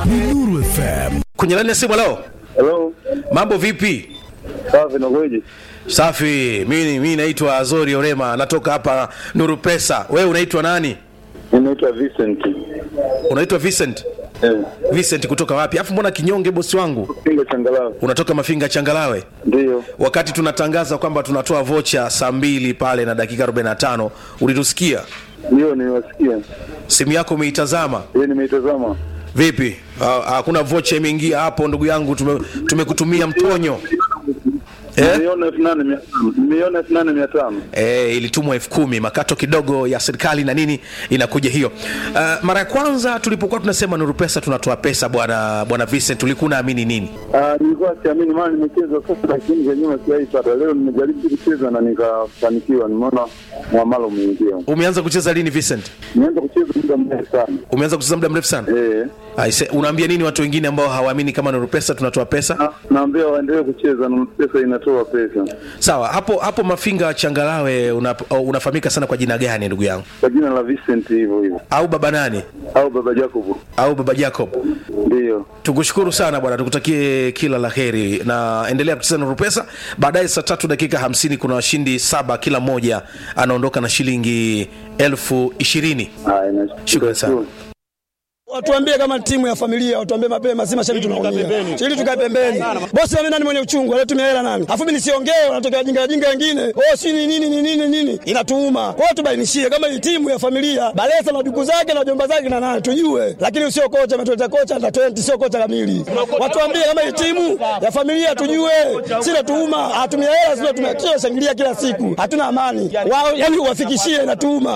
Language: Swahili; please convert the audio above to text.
ni Nuru FM. kwenye laini ya simu leo Hello. mambo vipi Safi na kweje? safi mimi mimi naitwa azori orema natoka hapa nuru pesa wewe unaitwa nani Ninaitwa Vincent. unaitwa vincent Eh, vincent kutoka wapi afu mbona kinyonge bosi wangu Pinga changalawe. unatoka mafinga changalawe Ndio. wakati tunatangaza kwamba tunatoa vocha saa mbili pale na dakika 45 ulitusikia Ndio niwasikia. simu yako umeitazama Yeye nimeitazama. vipi Ha- hakuna vocha imeingia hapo ndugu yangu tume- tumekutumia mtonyo eh? Nimeiona elfu nane mia tano. Nimeiona elfu nane mia tano. E, ilitumwa elfu kumi makato kidogo ya serikali na nini inakuja hiyo uh, mara ya kwanza tulipokuwa tunasema nuru pesa tunatoa pesa bwana bwana Vincent ulikuwa unaamini nini Ah, nilikuwa siamini maana nimecheza sasa lakini vya nyuma sijaipata. Leo nimejaribu kucheza na nikafanikiwa. Nimeona muamala umeingia. umeanza kucheza lini Vincent Nimeanza kucheza muda mrefu sana. umeanza kucheza muda mrefu sana Eh. Aise, unaambia nini watu wengine ambao hawaamini kama nuru pesa tunatoa pesa Na- Naambia waendelee kucheza na pesa inatoa pesa. sawa hapo hapo mafinga changalawe una, unafahamika sana kwa jina gani ndugu yangu Kwa jina la Vincent hivyo hivyo. au baba nani Au baba Jacob. au baba Jacob Ndio. tukushukuru sana bwana tukutakie kila la heri na endelea kucheza na rupesa baadaye saa tatu dakika hamsini kuna washindi saba kila mmoja anaondoka na shilingi elfu ishirini Haya, na Shukrani sana. Watuambie kama timu ya familia, watuambie mapema, si mashabiki tunaumia. Ili tukae pembeni. Bosi mimi nani mwenye uchungu, alitumia hela nani? Afu mimi nisiongee, wanatokea jinga jinga wengine. Oh, si ni nini ni nini nini? Inatuuma. Kwa hiyo tubainishie kama hii timu ya familia, Balesa na duku zake na jomba zake na nani tujue. Lakini usio kocha ametuleta kocha na 20 sio kocha kamili. Watuambie kama hii timu ya familia tujue. Si natuuma, hatumia hela sio tumekia shangilia kila siku. Hatuna amani. Wao yani uwafikishie inatuuma.